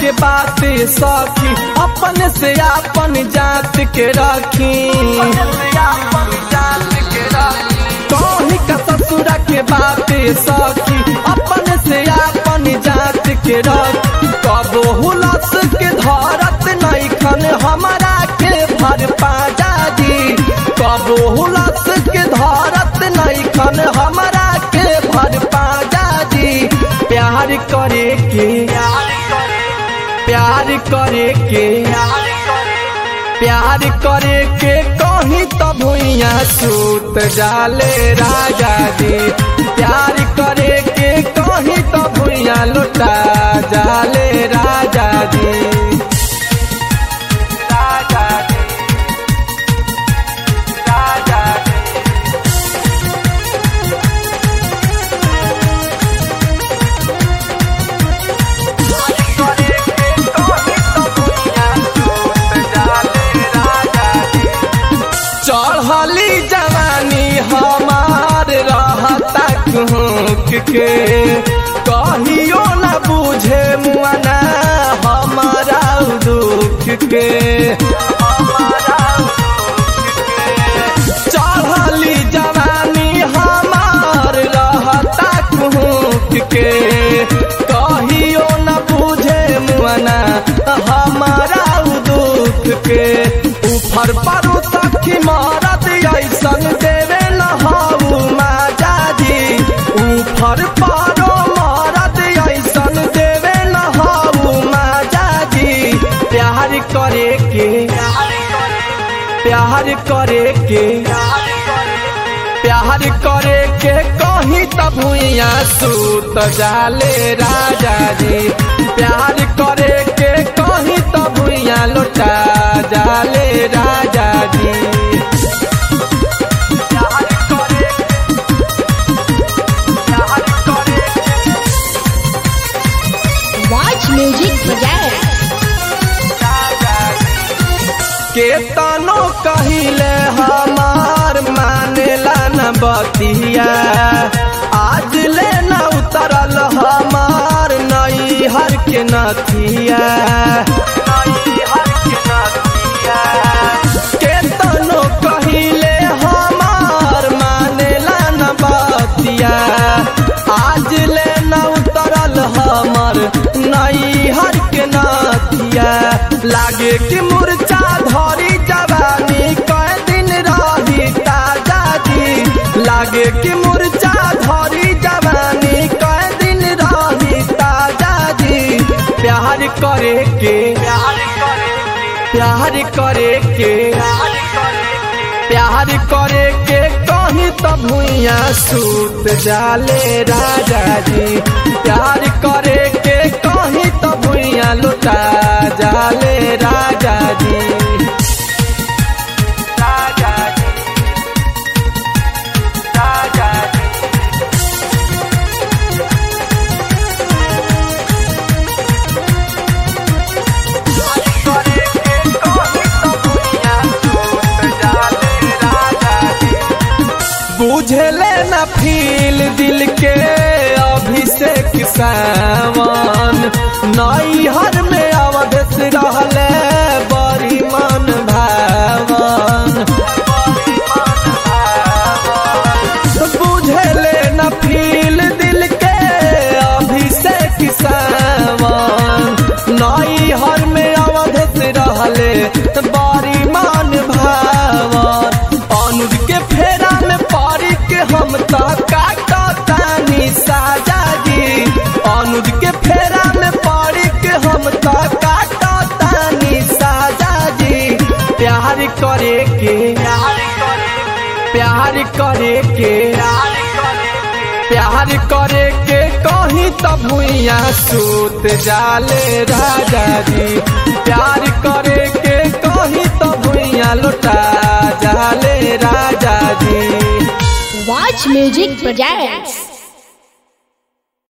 के बात सखी अपन से अपन जात के रखी कहीं का ससुरा के बात सखी अपन से अपन जात के रख कबो हुलस के धरत नहीं खन हमारा के भर पाजा जी कबो हुलस के धरत नहीं खन हमारा के भर पाजा जी प्यार करे के प्यार करे के प्यार करे के कहीं तो भुइया सूत जाले राजा जी प्यार करे के कहीं तो भुइया लुटा जाले राजा जी राजा जी राजा जी चढ़ली जवानी हमार रहता कुहक के कहियो न बुझे मुआना हमारा दुख के चढ़ली जवानी हमार रहता कुहक के कहियो न बुझे मुआना हमारा दुख के ऊपर परू सखी मारत ऐसन देवे न हाउ माजा जी ऊपर पारो मारत ऐसन देवे न हाउ माजा जी प्यार करे के प्यार करे के प्यार करे के कहीं तब भुइया सूत जाले राजा जी प्यार करे के कहीं तब भुइया लौटा जाले राजा जी प्यार करे प्यार करे Watch music project. केतनो कहिले हमार मानेला न बतिया आज ले न उतरल हमार नई हर के नथिया केतनो कहिले हमार मानेला न बतिया आज ले न उतरल हमर नई हर के नथिया लागे कि मुरचा धरी जवानी कई दिन रही ताजा जी लागे कि मुरचा धरी जवानी कई दिन रही ताजा जी प्यार करे के प्यार करे के प्यार करे के कहीं तो भुइया सूत जाले राजा जी प्यार करे के कहीं तो भुइया लुटा जाले राजा जी राजा जी राजा जी बुझले न फील दिल के अभिषेक सावन नई हर में अवधेश रहले बड़ी मन भावन बुझले न फील दिल के अभिषेक सावन नई हर में अवधेश रहले बड़ी मन भावन अनुज के फेरा में पड़ी के हम तो काटतानी साजा जी अनुज के फेरा में पड़ी के हम तो काटतानी साजा जी प्यार करे के प्यार करे के प्यार करे के कहीं तो भुइया सूत जाले राजा जी प्यार करे के कहीं तो भुइया लुटा जाले राजा जी Watch music projects.